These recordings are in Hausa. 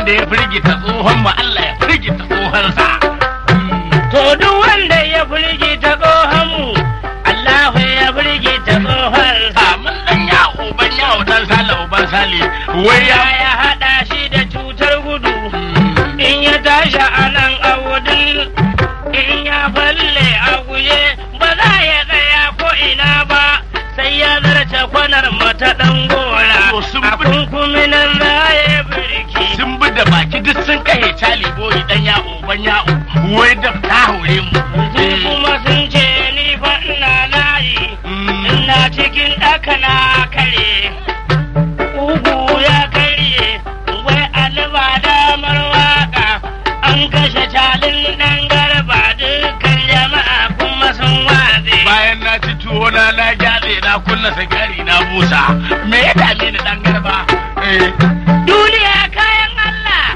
wanda ya firgita tsohon mu Allah ya firgita tsohonsa. To duk wanda ya firgita tsohon mu, Allahu ya firgita tsohonsa. Mun dan ya uban ya uban sale uban sale. Wai Ya ya ya haɗa shi da cutar gudu, in ya tashi a nan a wudin, in ya falle a guje, ba za ya tsaya ko ina ba, sai ya zarce kwanar mata ɗan gora. To sun A bi- kunkuminan za ya birki. sun bi da baki duk sun kahe cali boyi dan ya uban ya wai da ta haure mu. Sun kuma sun ce ni fa ina layi, ina cikin ɗaka na kare. Ugu ya karye, wai alba damar waka, an kashe calin ɗan garba dukkan jama'a kuma sun watse. Bayan na ci tuwo na na gyatse na kunna sigari na busa. Me ya dame ni dan garba? Eh. Duniya kayan Allah.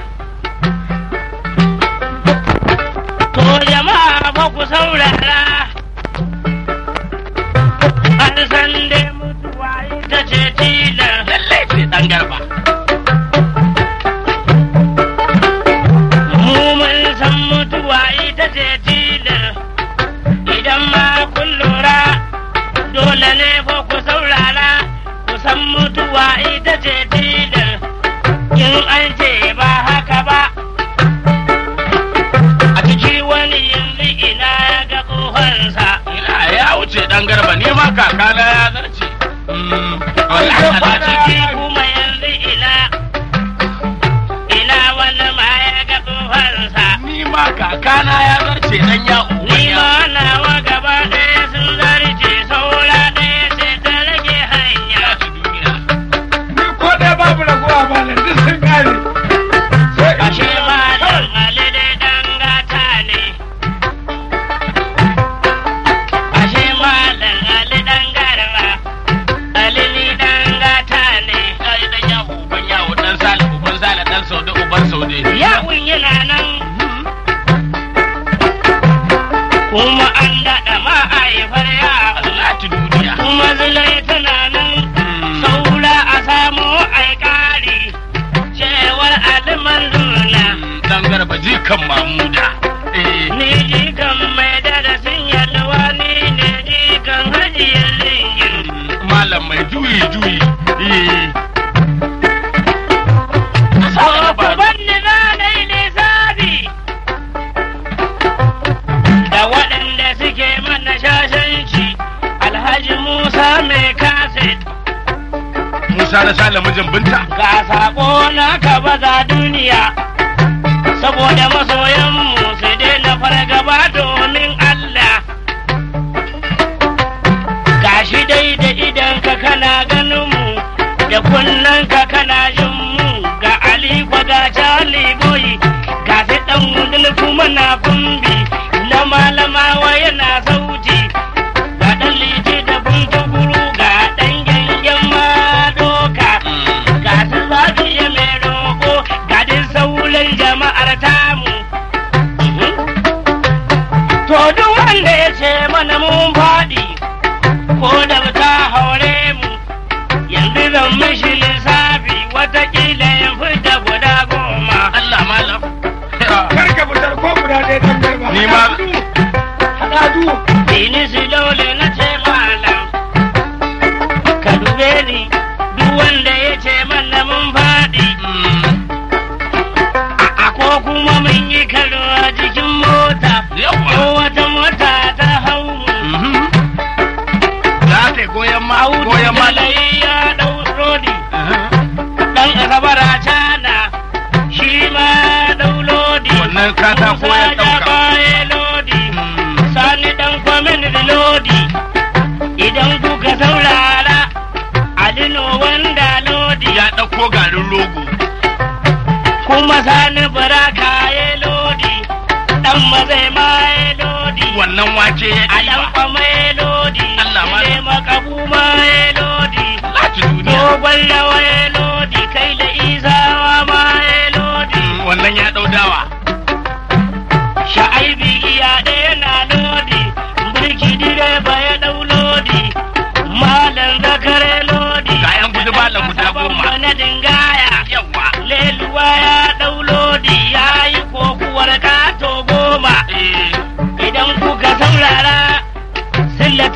To jama'a fa ku saurara. An san dai mutuwa ita ce tilar. Lallai sai dan garba. Mu mun san mutuwa ita ce tilar. Idan ma kun lura, dole ne fa ku saurara. Ku san mutuwa ita ce tilar. In an ce ba haka ba. A ciki wani yanzu ina ya ga tsohonsa. Ina ya wuce dan garba ni ma kakana ya zarce. Mm, wallahi A Allah ciki ciki. kuma yanzu ina. Ina wani ma ya ga tsohonsa. Ni ma kakana ya zarce dan ya uban Ni ya. ma nawa gaba ɗaya sun zarce saura ɗaya sai ta rage hanya. Ya ci duniya. Ni ko dai babu raguwa ba nan duk sun kare. Sai in Ashe ce malam Ali dai ɗan gata ne. Ashe malam Ali ɗan garba. Ali ni ɗan gata ne. Ya yi dan ya uban ya dan sale uban sale dan saude uban saude. Yawun yana nan. Kuma an daɗa ma'aifar yawo. Allah ci duniya. Kuma zulai tana nan. saura a samu aikari cewar aliman luna Dan garba jikan mamuda. Eh. ni jikan mai darasin yalwa ni ne jikan hajiyar ringin Malam mai juyi juyi. Eh. banni za na yi lissafi da waɗanda suke mana shashanci alhaji musa mai kaset Musa na sale mijin binta. ga sako na ka baza duniya saboda masoyanmu su daina fargaba domin Allah gashi dai da idan ka kana ganin mu da kunnen ka kana jin mu ga Ali ga Charlie boy ga sai dan wudul kuma na kumbi na malamawa yana sauti ga dan liti da buntuguru ga dan gangan ma doka ga su zafiya mai roƙo ga dai sauran jama'ar tamu. To duk wanda ya ce mana mun faɗi ko da ta haure mu yanzu zan mishi lissafi watakila ya fita guda goma. Allah malam. kar ka fitar ko guda ɗaya dan garba. Ni ma- Haɗa du. Dini su dole na ce malam ka dube ni duk wanda ya ce mana mun faɗi. A ko kuma mun yi karo a jikin mota. Yawwa. Ko wata mota ta hau mu. Za ta goyon ma Audu goyon ma. Jalai ya ɗau rodi. Ɗan asabar a cana. Shi ma ɗau lodi. Wannan katako ya Musa ɗauka. baya lodi. Sani ɗan kwamin da lodi. Idan kuka saurara. Alino wanda lodi. Ya ɗauko garin rogo. Kuma sani baraka ya lodi. Ɗan mazai ma ya lodi. Wannan wake ya a ɗan ɗiba. kwama ya lodi, Allah ma- ne makabu ma ya lodi, Lati duniya. dogon rawa ya lodi, kai da isawa ma ya lodi, Wannan ya ɗau dawa. sha'aibi iya ɗaya na lodi, birki direba ya ɗau lodi, malam zakare lodi, Ga 'yan gudu malam guda goma. na dingaya, Yawwa. leluwa ya ɗau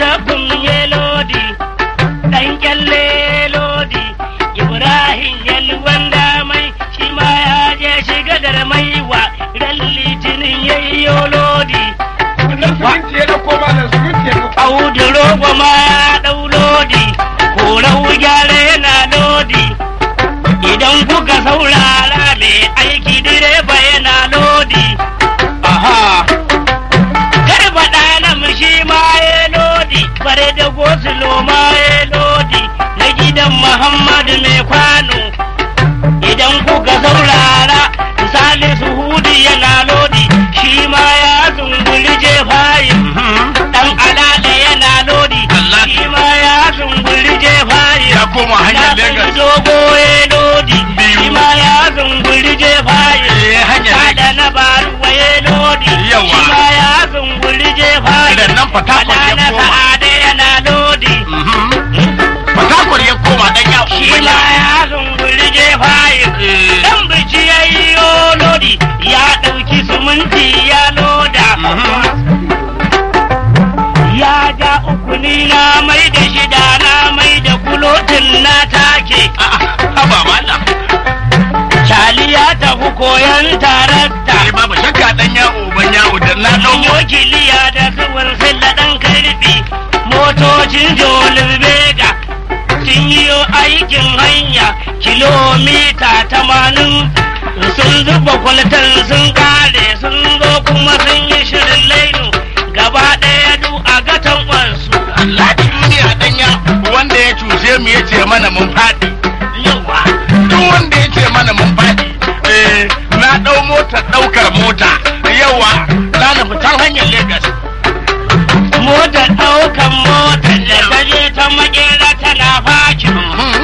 littafin ya lodi ɗan kyalle lodi ibrahim yalwan damai shi ma ya je shiga da maiwa ran litinin yayyo lodi Wannan suminti ya dauko malam suminti ya dauko. audu rogo ma ya ɗau lodi korau gyara yana lodi idan kuka saurara mai aiki direba yana lodi aha garba ɗana shi ma ya lodi bare da gosulo ma ya lodi na gidan muhammadu mai kwano idan kuka saurara salisu hudu yana lodi shi ma ya zunguli jefayin dan alala yana lodi Allah. shi ma ya zunguli jefayin ya koma hanyar ya Legas. dogo ya lodi Biyu. shi ma ya zunguli jefayin Eh, hanyar Sada na baruwa ya lodi Yawa. shi ma ya zunguli jefayin Idan nan Fatakwal ya Alana koma. sa'ada yana lodi Fatakwar ya koma dan ya shi ma ya zunguli jefayin Eh. Dan bici ya yi lodi ya ɗauki suminti ya loda. Ya ja uku ni na mai da shida na mai da kulotin na take. Haba mana. Shali ya tafi koyon tarakta. Ai babu shakka dan ya uban ya udan na Ɗan dauko. wakiliya da suwar silla ɗan karfi. Motocin Jolin Vega sun yi aikin hanya kilomita tamanin sun zuba kwaltar sun kare sun zo kuma sun yi shirin lainu gaba ɗaya du a gatan wansu. Allah duniya dan ya wanda ya cuce mu yace mana mun fadi. Yawa. Duk wanda ya ce mana mun fadi. Eh, na dau motar daukar mota. Yawa. Na nufi can hanyar Legas. Motar ɗaukan motar da ta je ta makera tana fakin.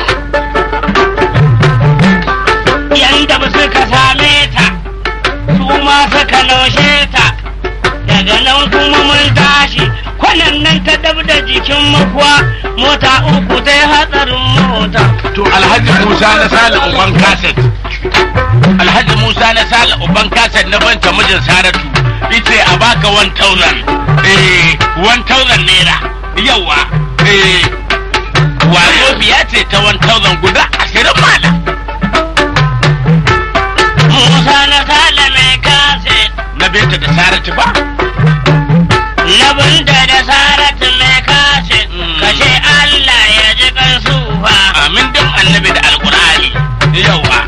Yanda ba suka same ta, su ma suka naushe ta. Daga nan kuma mun tashi, kwanan nan ta dab da jikin makuwa, mota uku ta yi hatsarin mota. To Alhaji Musa na Sale Uban Kaset. Alhaji Musa na Sale Uban Kaset na banta mijin Saratu. Ice a baka 1000. Eh, 1000 naira. Yawa. Eh, wazo biya ce ta 1000 guda ashirin mala. Musa na sale mai kase, Na binta da Saratu ba. na bunda da saratu mai kase, Mm. kashe Allah ya ji kan sufa. Amin dan annabi da Alkur'ani. Yawa.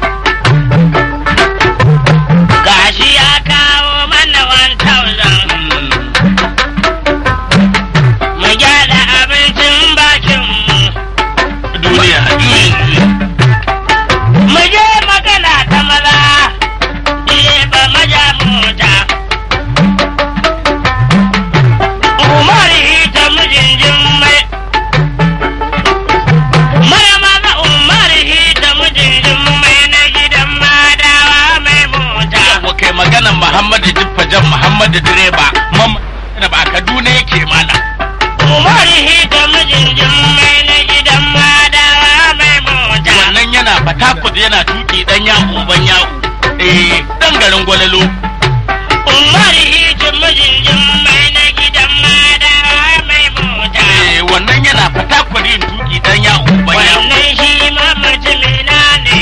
Gashi ya kawo mana 1000. Mu gyara abincin bakinmu. Duniya. Mu je magana ta maza, direba maja mota. Umar hita mijin jimmai. Mara maza Umar hita mijin jimmai na gidan madawa mai mota. Yawa kai maganan Muhammadu Jiffa Jan Muhammadu direba. Mamma da ba Kaduna yake mana. Umar hita mijin jimmai na gidan madawa mai mota. wannan yana fatakud yana tuki dan yaku ban yaku eh dan garin gwalalo Umar hita mijin jimmai na gidan madawa mai mota. eh wannan yana fatakud yin tuki dan yaku ban yaku Wannan shi ma mutumina ne.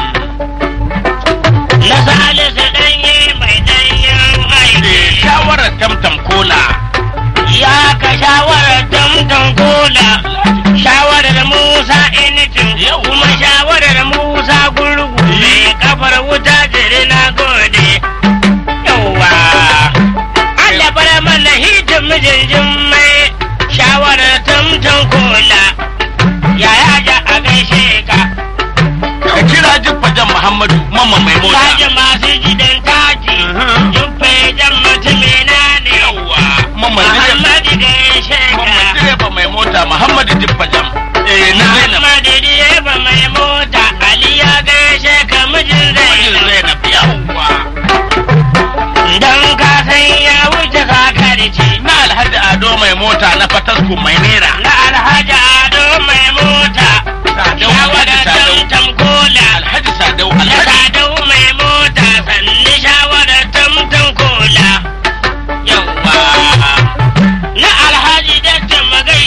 Na salisu ɗanye mai ɗanyen eh aiki. shawarar tamtam kola Ya ka shawarar tamtan kola. Shawarar Musa Initin. Yau. Kuma shawarar Musa Gurgu. Mai kafar wuta jiri na gode. Yawwa. Allah bar mana hitin mijin mai. Shawarar tamtan kola. Yaya ja a gaishe ka. ka kira jiffa jan muhammadu mamma mai mota Kaji masu gidan taji, Mhm. jufe jan mutumina ne. yawa mamma direba Muhammadu gaishe mamma ka. direba mai mota muhammadu jiffa jan eh na zainab Muhammadu direba mai mota, Ali ya gaishe ka mijin mijin Zainab. zainab yawa Don ka san ya wuce sakarci. na alhaji ado mai mota na fatasku mai nera Na Alhaji Ado mai mota, sadau shawara alhaji sadau tamtam kola. alhaji sadau Na alhaji Sadau mai mota, sanni shawara tamtam kola. Yawwa. Na Alhaji Dacce magai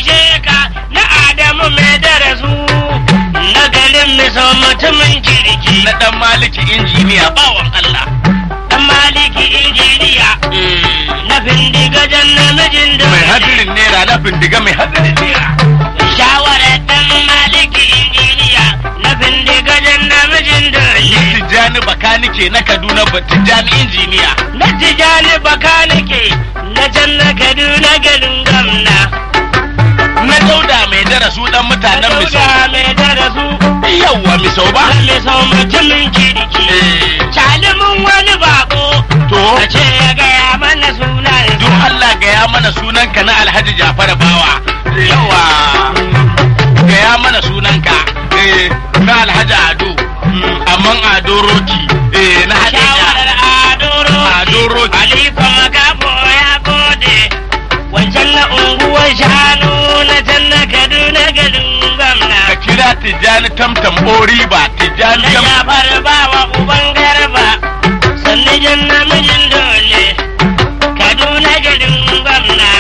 so mutumin kirki na dan maliki injiniya bawan Allah dan maliki injiniya na bindigajen namijin da mai hadirin naira na bindiga mai hadirin naira shawarar dan maliki injiniya na bindigajen namijin da Tijjani bakanike na Kaduna ba Tijjani injiniya na tijani bakanike na can na kaduna garin gamna na dauda mai darasu dan mutanen misau Dauda mai darasu yawwa misau ba Lalle sau mutumin kirki Eh, Calimin wani bako to ka ce ya gaya mana sunan don Allah gaya mana sunanka na Alhaji Jafar Bawa yawa gaya mana sunanka eh, na Alhaji Ado Mm, amman Ado Roki eh, na Hadija shawarar adoro Ado Roki Aliko Magabo ya gode wancan na unguwar shanu na can na Kaduna garin gwamna ka kira Tijjani Tamtam Oriba Tijjani na Tamtam Jafar bawa uban garba sannan jan namijin dole Kaduna garin gwamna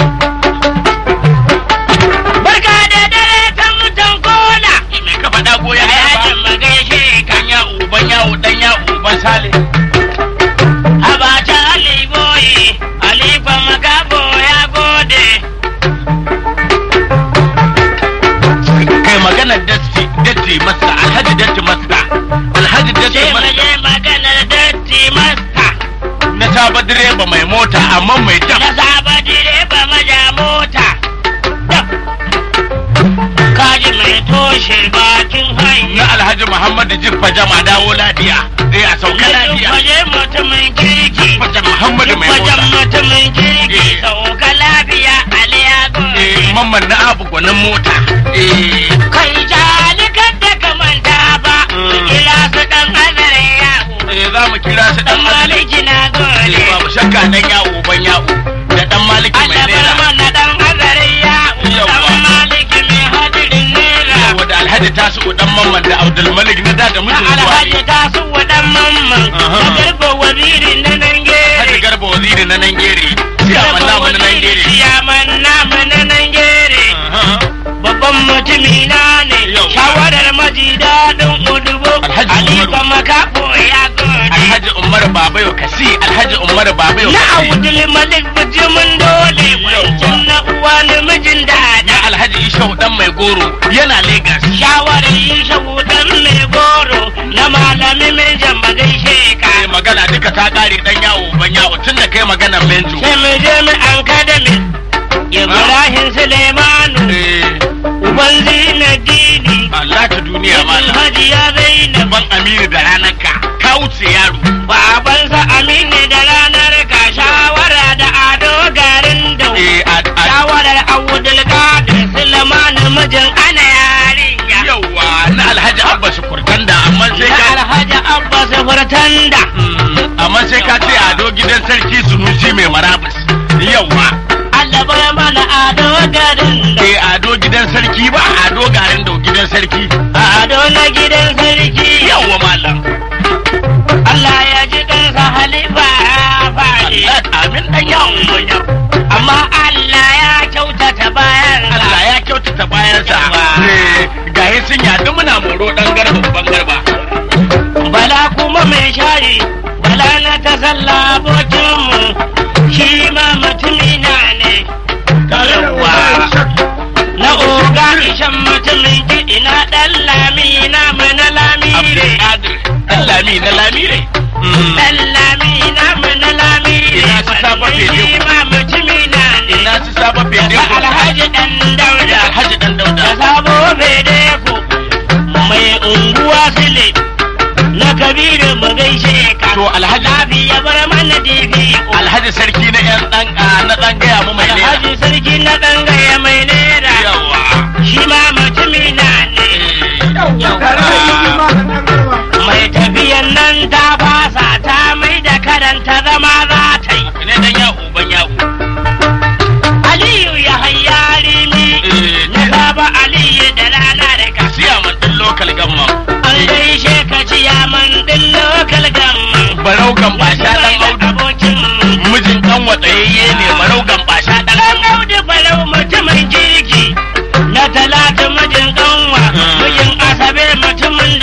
Barka da dare ta mutan kola mai ka faɗa goyon Ayatin magaishe ka dan ya uban ya dan ya uban sale Abacha Ali Boyi, Alifa Makabo ya gode. kai maganar datti datti masta alhaji datti masta alhaji datti Ce masta maje maganar datti masta. na saba direba mai mota amma mai Na dam saba direba maja mota. Dab. Kaji mai toshe bakin hanya. na alhaji muhammadu jiffa jama dawo lafiya zai a sauka lafiya Waje mutumin kirki. jiffa muhammadu mai Wajen mota mutumin kirki. Eh. Sauka lafiya Ali ya eh gode. mamman na abu gwanin mota eh Kai jalikan da ka manta ba. Mm. Ila su dan azare yawo. eh za mu kira su Dan dan maliki maliki na gode. eh babu shakka dan yawo ban yawo da dan maliki mai Allah bar naira mana dan azare yawo. Yawwa. Dan maliki mai hadirin nera. yawo da alhaji tasu dan mamman da abdul malik na da da Na mutum zuwa alhaji ta su wadan mamman. Aha. Da garba waziri na nan Haji gere. garba waziri na nan gere siyaman namu na nan gere Siyaman namu na nan gere. Aha. Babban mutumi na ne. Yawwa. Shawarar maji daɗin udubo. Alhaji Alifa Umaru. makafo ya gode. Alhaji Umar Babayo Kasi, Alhaji Umar Babayo Na Kasi. Abdul Malik bijimin dole. Wancan na uwa namijin dada. Na Alhaji Ishau dan mai goro yana Legas. shawarar yi shagudan mai goro na malami mai jamba gaishe ka Kai magana duka ta kare dan yawo ban yawo tun da kai magana Benjo. sai mu je mu an kadami ibrahim suleimanu Eh, uban zinadini Allah ta duniya ibn malam. hajiya zainab Ban Aminu da ranar ka, ka wuce yaro. babansa aminu da ranar ka shawara da ado garin da Eh, a a shawarar awudul qadir suleiman mijin ana yarinya yawa na Alhaji Abba Sukurtanda amma sai na ka alhaji abbas furtanda Mm, amma sai ka ce ado gidan sarki Sunusi mai marabus. Yawa. Allah bar mana ado garin da Eh ado gidan sarki ba ado garin da gidan sarki. ado na gidan sarki Yawa malam. Allah ya ji kansa halifa ya faɗi Allah amin dan yawon gwanya. amma Allah ya kyautata bayan Allah ya kyautata bayansa. Yawa. Eh, Gaye sun yadu muna moro dan garba ban garba. bala kuma mai shari bala na ta sallah abokinmu shi ma mutumi na ne Yawa. na oga ishan mutumin kiɗi na ɗan lami na mu na lami ne Abdulkadir dan lami na lamire. Mm. ɗan lami na mu na lami ne Ina su saba fede shi ku. ma mutumi na ne Ina su saba fede da ko alhaji ɗan dauda Alhaji dan da Dauda. sabo fede ku mai unguwa sile na kabiru mu gaishe ka To Alhaji labi ya bar mana dibi Alhaji sarki na yan dan ah, na dan gaya mu mai nera. alhaji sarki na ɗangaya mai nera Yawa. shi ma mutumi na ne Eh, Tare da yi ma da ɗan garba. mai tafiyan nan ta fasa ta mai da karanta zama za ta yi Ne dan yawo ban yawo. aliyu ya hayyari ni Eh, na saba aliyu da rana da ka siya man din local gamma. an gaishe ka ciyaman din lokal gamma Barau gambasha dan Audu. abokin Mijin dan watsayayye ne barau gambasha dan dan audu balau mutumin kirki na talata mijin kanwa Mm. mijin asabe mutumin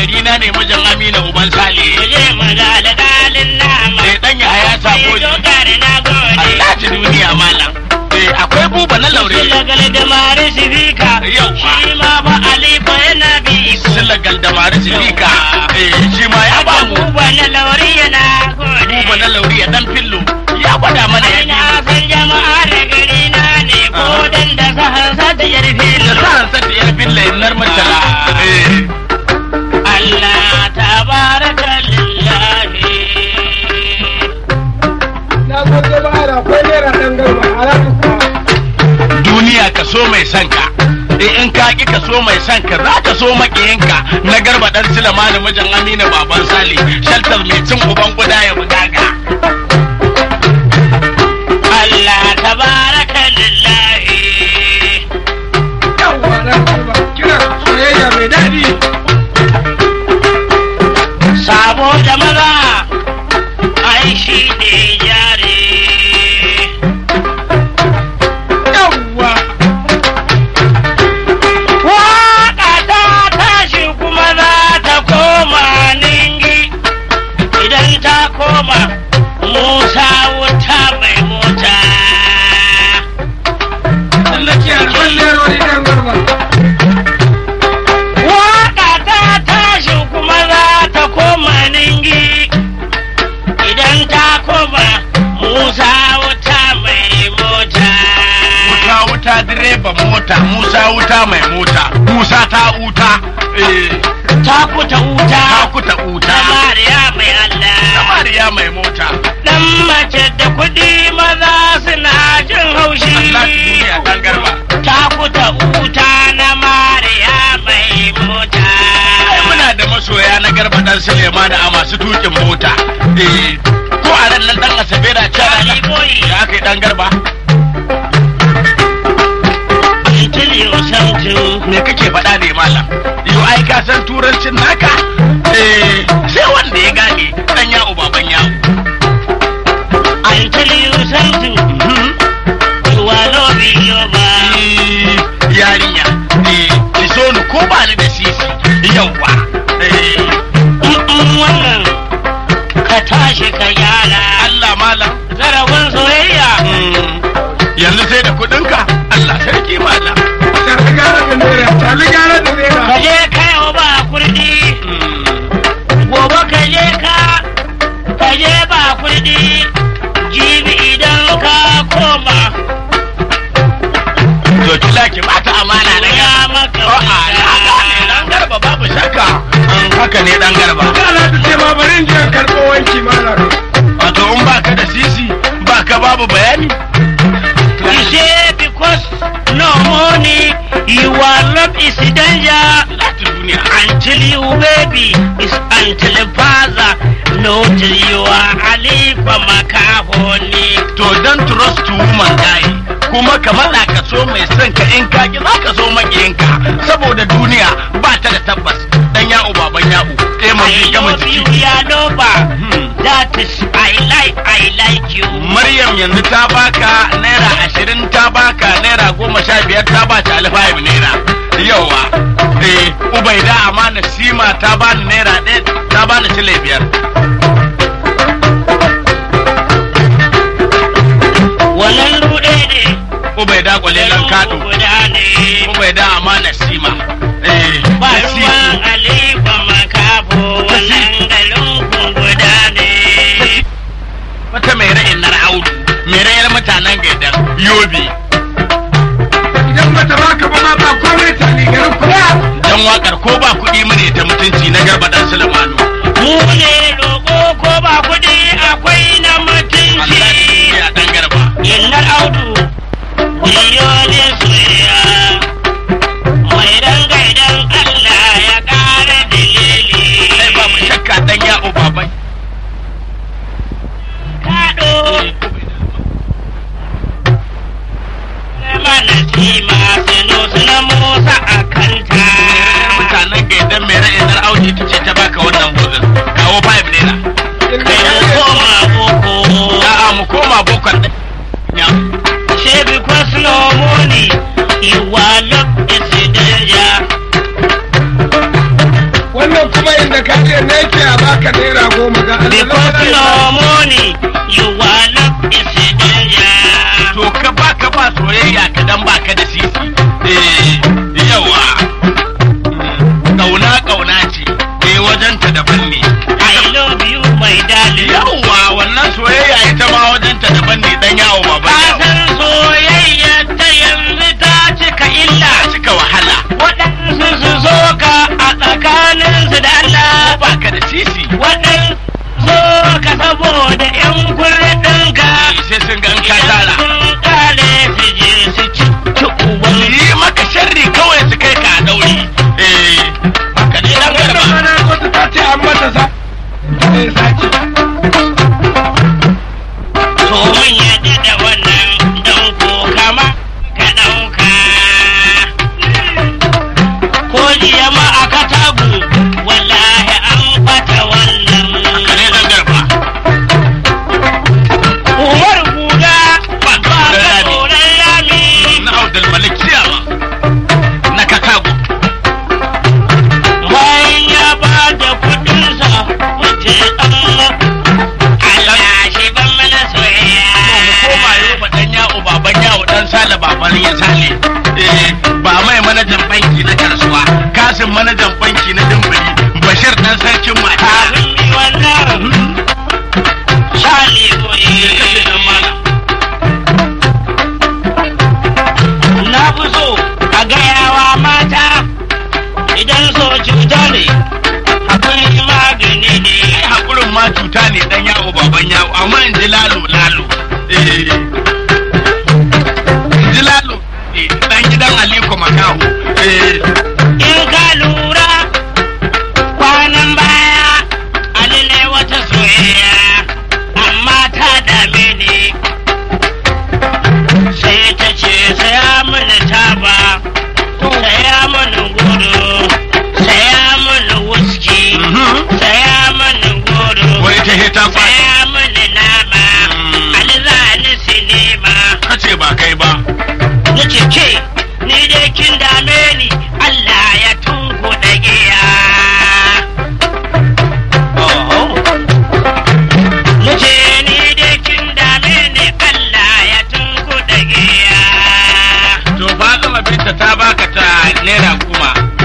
gari na ne mijin Amina uban Sale. Kuje mu ga alƙalin nama. Eh dan ya haya sabo. Sai dokar na gode. Allah ji duniya malam. Eh akwai buba na laure. Silagal da mari sifika. Yawwa. Shi ma fa Alifa yana bi iko. Silagal da mari silika. Eh shi ma ya ba mu. Buba na lauri yana gode. Buba na laure ya dan fillo. Ya gwada mana ya Ina biyu. san jama'a da gari na ne ko dan da sahar satiyar Da filo. sa'an sa da yar filla nar mutala. Eh. Allah tabaraka lillahi. Na gode ba da akwai naira ɗan garba a ranar kuwa. duniya ka so mai son ka eh in ka ki ka so mai son ka za ka so makiyinka na garba dan silama da mijin amina baban sale shaltar mai cin uban guda ya buga ka Allah tabaraka lillahi. Yawwa na garba kira soyayya mai daɗi. Sabo da maza ai shi ne jari. Yawwa. Waƙa ta tashi kuma za ta koma ningi idan ta koma Musa wuta mai mota. Tsallake alban lerori ɗan garba. Waƙa ta tashi kuma za ta koma ningi idan ta koma Musa wuta mai mota. wuta wuta direban mota musa wuta mai mota musa ta uta eh Ta kuta wuta. ta kuta uta Samariya mai Allah. samariya mai mota Dan mace da kuɗi maza suna jin haushi. Allah ki duniya dan garba Ta kuta wuta na Mariya mai mota. ai muna da masoya na garba dan silema da a masu tukin mota eh ko a ran nan dan asabe da cara Ali boy. da aka yi dan garba Until you something. me kake faɗa ne malam yau ai ka san turancin naka eh sai wanda ya gane dan ya baban yawo Until you something. You are loving your man. Eh, yarinya eh ki so ni ko ba ni da sisi yauwa eh Mm-mm, Wannan ka tashi ka gyara. Allah malam Zarafin soyayya. mm, yanzu sai da kuɗinka Allah sarki malam Tali gara da naira. Tali gara da Ka naira. je kai ba kurdi. Mm, gobe ka je ka ka je ba kuɗi jibi idan ka koma to kila ki bata amana na ya ya maka A'a, na gane dan garba babu shakka Mm, haka ne dan garba Kana ta ce ma bari in je in karɓo wanki malam. wato in baka da sisi baka babu bayani You say because no money your love is danger Lati duniya until you baby is until father no till you are alifa makahoni to dan trust to woman die kuma ka matsa ka so mai son ka in ka ki za ka so makiyinka saboda duniya ba ta da tabbas dan ya'u baban ya'u eh mun I gama love you jiki ya loba Hmm. that is I like I like you Maryam yanzu ta baka naira ashirin ta baka naira goma sha biyar ta ba ta alfahim naira yawa eh ubaida amana sima ta bani naira ɗaya ta bani sile biyar wannan ruɗe ne ubaida kwalelan kaɗo guda ne ubaida amana sima eh ba da sisi. ruwan alifa makafo wannan garin ku guda ne wata mai ra'in na audu mai ra'ayar mutanen gaidan yobe Idan bata baka ba ma ba komai tali garin kuwa. dan wakar ko ba kuɗi mu ne ta mutunci na garba dan sulemanu mu ne roƙo ko ba kuɗi akwai na Allah mutunci ya dan garba innar audu miliyoyin soyayya mai rangaidan Allah ya ƙara dalili sai babu shakka dan ya'u baban kaɗo mana tima sino suna musa a kanta mutanen gaidan mai ra'in na audu ita ce ta baka wannan gozin kawo fa ce ne yake a baka naira goma ga Because no money, you are not is a danger. to ka ba ka ba soyayya ka dan baka da sisi eh yawa kauna kauna ce eh wajen ta daban ne I love you, my darling. yawa wannan soyayya ita ma wajen ta daban ne dan yawo ba ba Kasan soyayya ta yanzu ta cika illa. cika wahala Waɗansu su so ka a tsakaninsu da Allah. ba ka da sisi Waɗansu so ka saboda ‘yan kurɗinka. sai sun ga in ka tara Sun kare su je su ci ci uban. yi maka sharri kawai su kai ka a dauri eh haka ne dan wannan garba mana wata ta ce an mata sa eh saki To mun yadda da wannan don ko kama ka ɗauka. Ko jiya ma a katagu wallahi an fata wannan. haka ne dan garba Umar Buga ba ka ba da ka rami tsoron rami. na Abdul Malik Siyama na Kakago Bayan ya ba da kuɗinsa wuce ɗan Allah shi ban mana soyayya. koma yau ba dan yawo baban yawo dan sale baban ya sale eh ba mai manajan banki na kasuwa kasin manajan banki na dimbali bashir dan sarkin mata Kafin mi wannan shali goyi. kashe dan malam Na fi so a gayawa mata idan so cuta ne, akwai magani ne. ai hakurin ma cuta ne dan yawo baban yawo amma in ji lalo lalo eh in ji lalo eh dan gidan Aliko Makaho eh In ka lura kwanan baya Ali ne wata soyayya amma ta dame ni. Sai ta ce saya mini taba, saya mini gudu, saya mini wuski, mhm. saya mini gudu. wai ta heta fa Saya mini nama, Mm. Ali za ni sinima. kace ba kai ba Na ce ke, ni dai kin dame ni, Allah ya tunku da giya. Na ce ni dai kin dame ni, Allah ya tunku da giya. to Fatima binta ta baka ta naira goma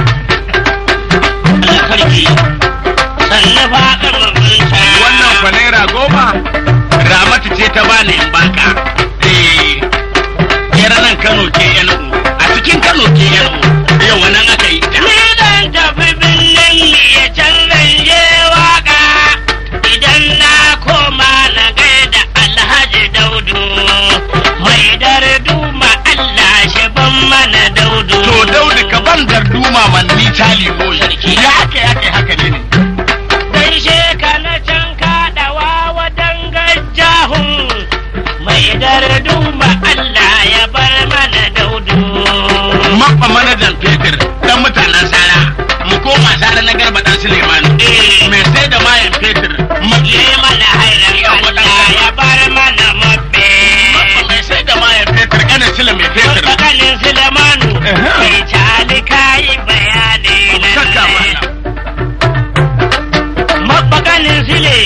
Allah sarki, sannu faɗin mabinta. wannan fa naira goma ramatu ce ta bani in baka eh yar nan Kano ke yan a cikin Kano ke yan yau wannan aka yi ta Ni zan tafi birnin ya canzan je waka idan na koma na gaida Alhaji Daudu mai darduma Allah shi ban mana Daudu. to Daudu ka ban darduma man ni tali boy ya haka ya kai haka ne Gaishe ka na can kaɗawa wa dangajahun mai darduma Allah ya bar mana Daudu. mabba manajan fetur dan mutanen sara mu koma sara na garba dan Suleiman Eh. mai sai da mayan fetur Ye mana hairan Allah ya bar mana mabbe. mabba mai sai da mayan fetur kanin sila mai fetur Tsakanin Sulemanu Aha. mai cali kayi bayani Shakka lallai. mana. Mabakanin Sule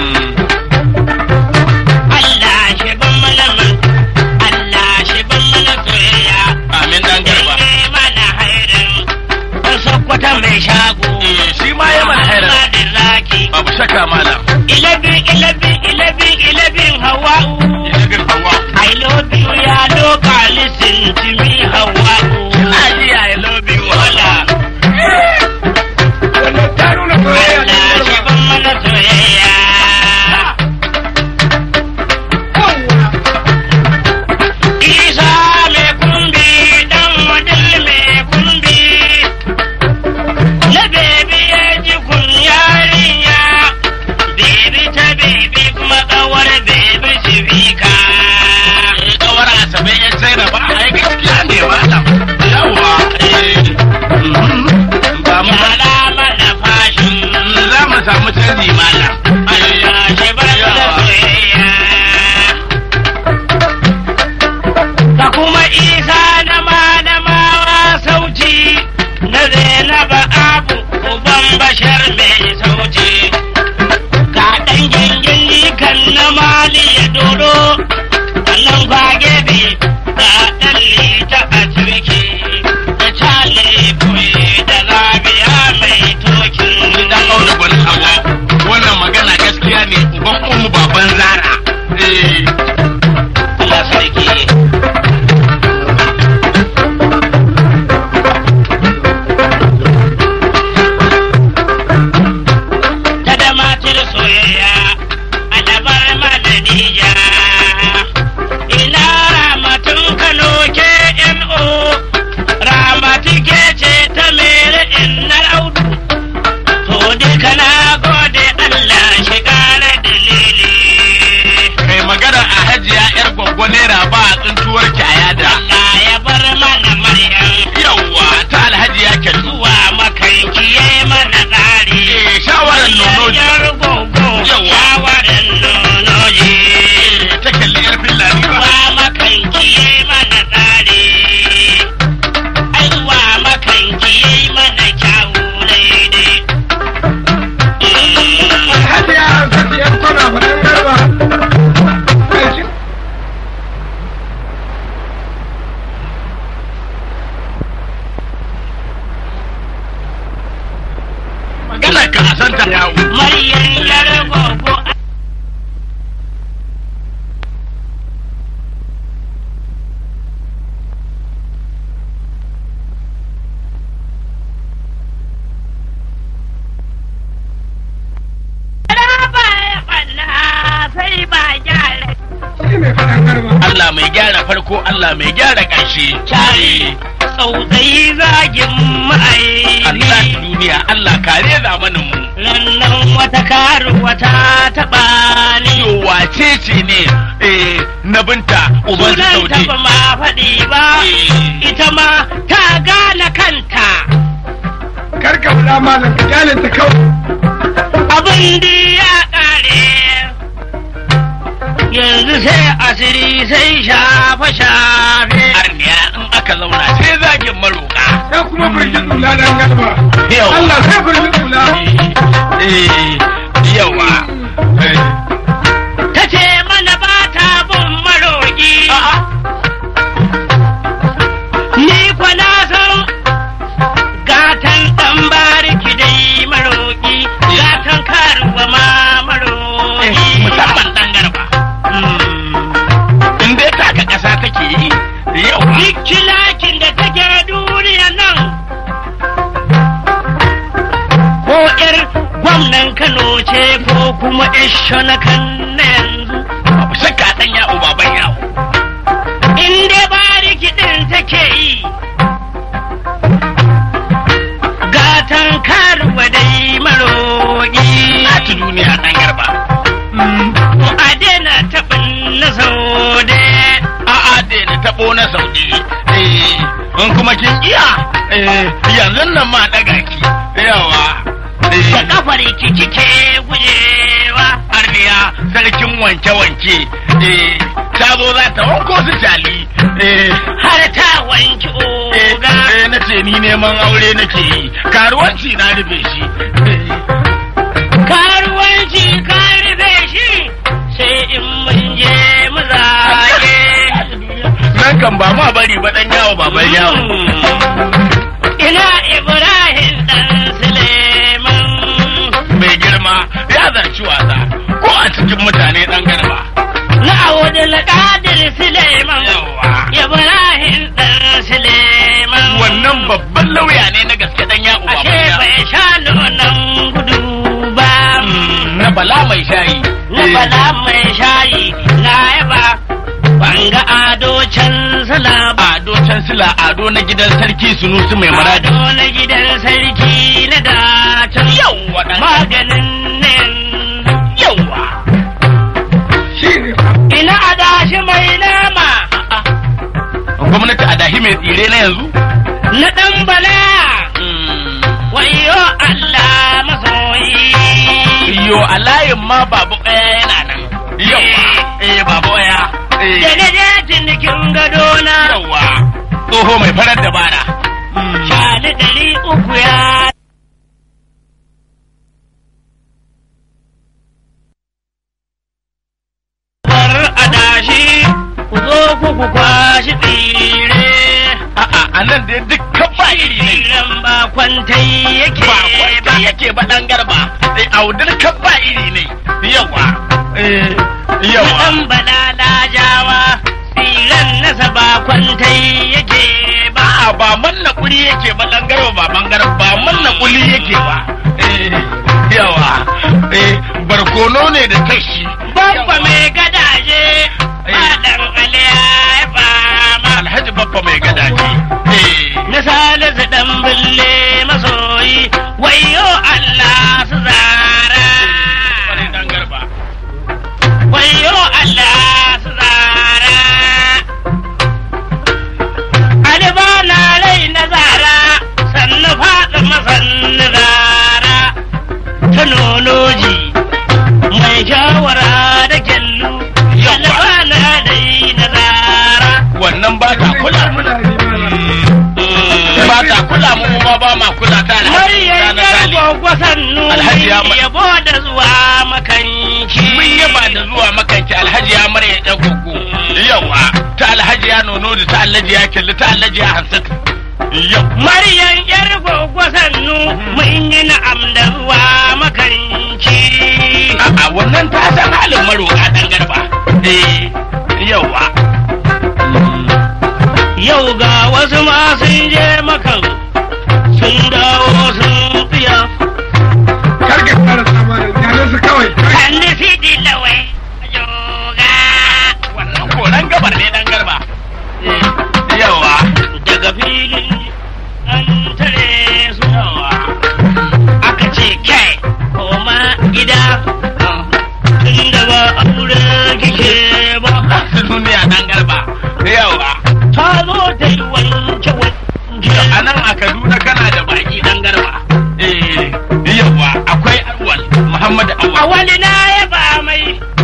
Allah shi ban mana man Allah shi ban mana soyayya Amin dan garba. Ye mana hairan Ɗan Sokoto mai shago Eh, shi ma ya mana hairan. Muhammadin Zaki Babu shakka malam. Ilabin ilabin ilabin ilabin Hawa'u Jirgin hawa. I love you, ya doka listen to me, Hawa. Ali I love you wala. wannan ta nuna soyayya da Allah shi girma. ban mana soyayya. Isa mai kumbi, dan wadil mai kumbi. Na bebi ya ji kun yarinya, bebi ta bebi kuma kawar bebi sifika. Kawar Asabe ya sai da ba ai gaskiya ne malam. Yawwa. eh, mhm. Ba mu Yara mana fashin. za mu samu canji malam. Allah shi bar da soyayya. Ka kuma isa na malamawa sauti na Zainaba Abu uban bashar mai sauti. ka a santa yawo Maryam yar gogo sai ba gyara Shi mai faɗan garba. Allah mai gyara farko Allah mai gyara ƙarshe Cari tsautsayi zagin Allah ma'aini duniya Allah kare zamanin mu Lannan wata karuwa ta taɓa ni yo wace ce ne eh na binta uban su Sunan saude ta ba ma faɗi ba Eh. Ita ma ta gane kanta Kar ka faɗa malam ka kyalin ta kawai. Abin da ya ƙare Yanzu sai asiri sai shafe-shafe arniya in aka zauna sai zagin maroka Sai kuma firgin tsula dan garba. Yau. Allah sai firgin tsula. eh yawa eh ta ce mana ba ta bin maroƙi. Ni kwa na san gatan ɗan bariki dai maroƙi, gatan karuwa ma maroƙi. musamman dan garba in dai taka ƙasa take yi yawa Duk kilakin da take duniya nan. Ko ƴar gwamnan Kano ce ko kuma ƴar shonakan na yanzu. babu shakka dan yawo baban yawo in dai bariki ɗin take yi gatan karuwa dai maroƙi na ci duniya dan garba a daina taɓin na saude a'a dai na tabo na saudi eh in kuma kin iya eh yanzu nan ma daga ki yawa da eh kafar ki kike gujewa arniya sarkin wanke-wanke eh ta zo za ta wanko su jali eh har ta wanki eh oga eh, na ce ni neman aure nake yi karuwanci na rufe shi eh, karuwanci ka rufe shi sai in mun je mu zage nan kan ba ma bari ba dan yawo baban yawo ina ibrahim dan suleiman mai girma ya zarci wasa ko a cikin mutane dan garba na awudin qadir suleiman yawa ibrahim dan suleiman wannan babban lauya ne na gaske dan yawo ashe baban yawo bai sha nonon gudu ba Mm, na bala mai shayi na bala mai shayi na yaba banga ado can sala ba ado can sila ado na gidan sarki sunusu mai maradi ado na gidan sarki na dacin yawa dan maganin nan yawa Shi ne fa. ina adashi mai nama gwamnati a dahi mai tsire na yanzu na dan bala wayo Allah masoyi yo a layin ma babu ɗaya yana nan yawa eh babu ɗaya eh da na je cinikin gado na yawa tsoho mai farar dabara shani ɗari uku ya bar adashi ku zo ku ku kwashi tsire a'a a nan dai dukkan ba iri ne tsiren ba kwantai yake ba kwanta yake ba dan garba eh audar kan ba iri ne yawa eh yawa ɗan balala jawa tsiren nasa ba kwantai yake ba a'a ba manna kuli yake ba dan garba ba bangar ba manna kuli yake ba eh yawa eh barkono ne da tashi babba mai gadaje ba ɗan aliya ya fama alhaji babba mai gadaje eh na salisu ɗan bille masoyi wayo Allah su zara wani dan garba wayo Allah su zara Aliba na rai na zara sannu faɗi masannu zara ta nonoji mai shawara da kyallu Aliba na rai na zara wannan ba ta kula Mutane malam. ba ta kula mu ma ba ma kula ta alhaji Maryam na yar sali gwagwa sannu Alhaji ya ma- yabo da zuwa makanci. mun yaba da zuwa makanci alhaji ya mara ya gogo yawa ta alhaji ya nono da ta alhaji ya kyalli ta alhaji ya hansatu yau Maryam yar gwagwa sannu mun yi na'am da zuwa dan garba yawa ta zo ta yi wanke wanke a nan a kaduna kana da baki dan garba eh yawa akwai awwal muhammad a awwal wani na ya ba mai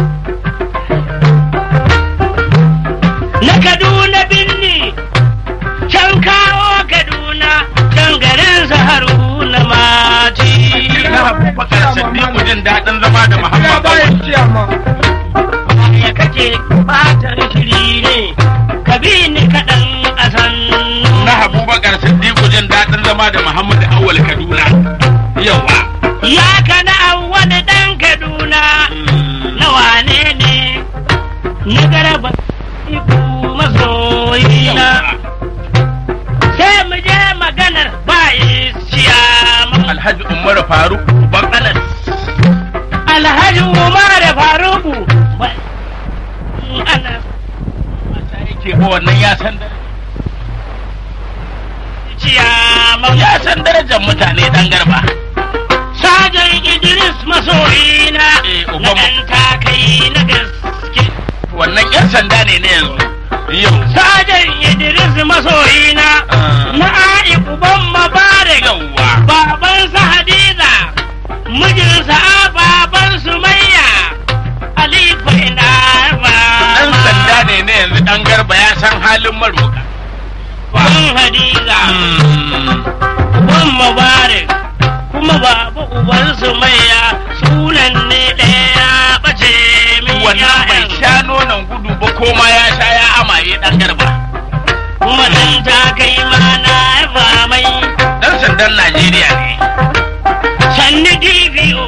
na kaduna binni can kawo kaduna can garin sa haruna mati na abubakar siddiqu jin daɗin zama da Ya muhammad bayan awwal ciyama. ya kace batar shiri ne ka bi ni kaɗan a sannu na abubakar siddiqu jin daɗin zama da muhammad awwal kaduna yawa ya kana wani ɗan kaduna na wane ne na garaba iku masoyina sai mu je maganar bayi ciyama alhaji umar faruk ban anas alhaji umar faruku ba- ana mata yake ba wannan ya san da ciyama ya san darajar mutane dan garba sajan idris masoyina Eh, na uban- ɗan takai na gaske wannan yan sanda ne na yanzu yau sajan idris masoyina Ah. na a'i uban mabarak yawa babansa hadiza mijinsa a baban sumayya alifa ina ba dan sanda ne na yanzu dan garba ya san halin maroka uban hadiza uban mubarak kuma baba uban sumayya sunan ne ɗaya ɓace min wannan bai ya'yan. sha nonon gudu ba ko ma ya sha ya amaye dan garba kuma dan ta kai mana ba mai dan sandan najeriya ne sanni DPO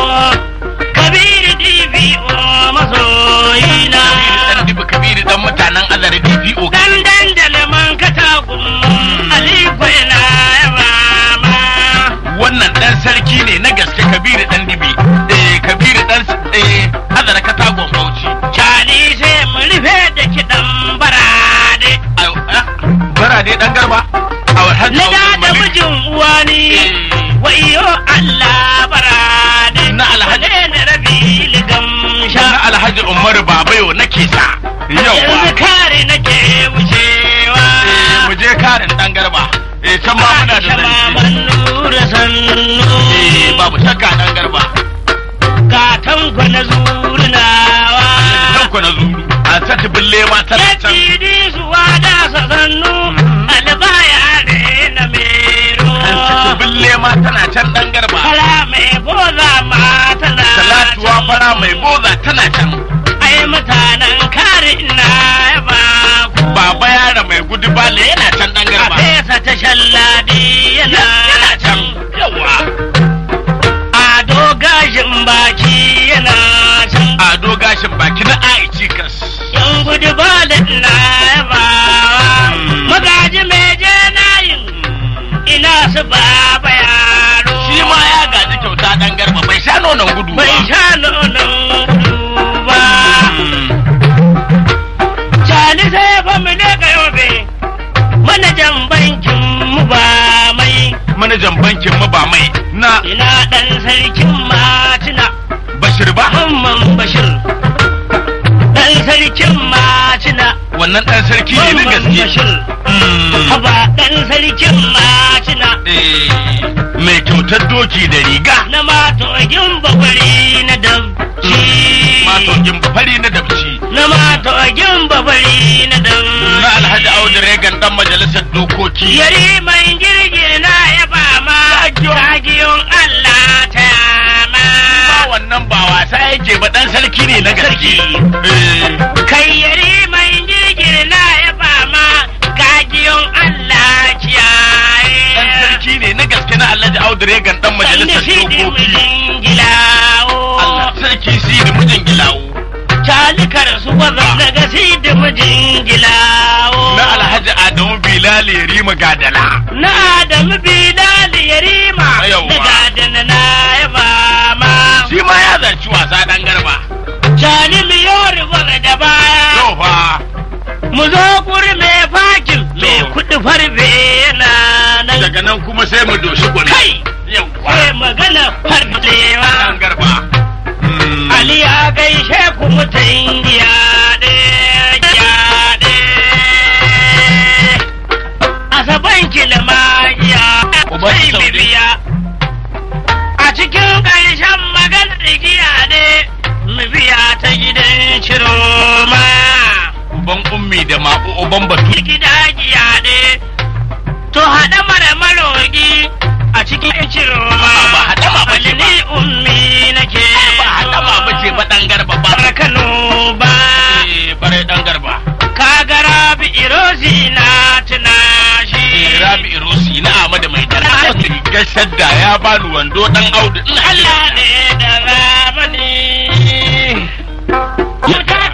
kabiru DPO masoyina dan dibi kabiru dan mutanen azare dpo dan dandale man katagun aliko ina mama wannan dan sarki ne na gaske kabiru dan dibi eh kabiru dan eh azare katagon bauchi cani sai mu rufe da kiɗan barade Ai, ah, bara dai dan garba a alhaji na da Audu da Malik. mijin uwani Eh. wayo Allah barade Na Alhaji- Wane na rabi ligam sha na alhaji umaru babayo nake sa yawa yanzu kare nake wucewa Eh, mu je karin dan garba eh can ma muna da Aisha zance maman nura sannu eh babu shakka dan garba ga tanko na zurnawa kan ku na zuru an saki bille ma tana can Yadidi suwa da sa sannu albaya ne na mero an saki bille ma tana can dan garba Fara mai boza ma tana talatuwa can. fara mai boza tana can Ai mutanen kare ina ba ku baba yara mai gudu bale yana can dan a garba fesa ta shalladi yana yana can can yawa ado gashin baki yana can ado gashin baki na aici kas yan gudu ba da ina ba magaji mai je nayin ina su baba yaro shi ma ya gaji kyauta dan garba bai sha nonon gudu ba bai sha nonon gudu ba Cani sai fa mu ne ga yobe manajan bankin mu ba mai manajan bankin mu ba mai na ina dan sarkin matina bashir ba Mamman Bashir dan sarkin matina wannan dan sarki ne na Mamman gaske Bashir Mm. haba dan sarkin matina Eh, mai kyautar doki da riga na matogin bakwari na dabci matogin fari na dabci na matogin bakwari na dabci na alhaji audu regan dan majalisar dokoki yari mai girgir na ya ba ma kagiyon Allah ta yama ba wannan ba wasa yake ba dan sarki ne na gaske Eh, kai yari mai girgir na ya ba ma kagiyon Allah dan kiyaye sarki ne na gaske na alhaji audu regan dan majalisar Sanda shi di dokoki mijin gilawo Allah sarki si da mijin gilawo calikar su wazan daga si di mijin gilawo na alhaji adamu bilal rima gadala na Adamu Bilal Yarima Yawwa. da gadana na ya ba ma shi ma ya zarci wasa dan garba Cani miyori gwaga da baya to fa mu zo guri mai fakin mai To. kuɗi farbe yana nan daga nan kuma sai mu doshi gwani kai yawa sai magana farbewa dan garba Mm. Ali ya gaishe ku mutan giya ɗaya asaban kilmagiya Uban sai Saude. bibiya a cikin ƙarshen maganar igiya ne mu biya ta gidan ciroma uban ummi da ma'u uban batu gida giya ne to haɗa mara malogi a cikin ciroma Ba haɗama ba ce ba. ni ummi nake ba haɗama ba ce ba ɗan garba ba Bar Kano ba Eh, bare ɗan garba ka ga rabi irozi na tuna shi Eh, rabi irosi na amada mai dara gashar da ya bani wando ɗan audu ina Allah ne da ramani. Mutar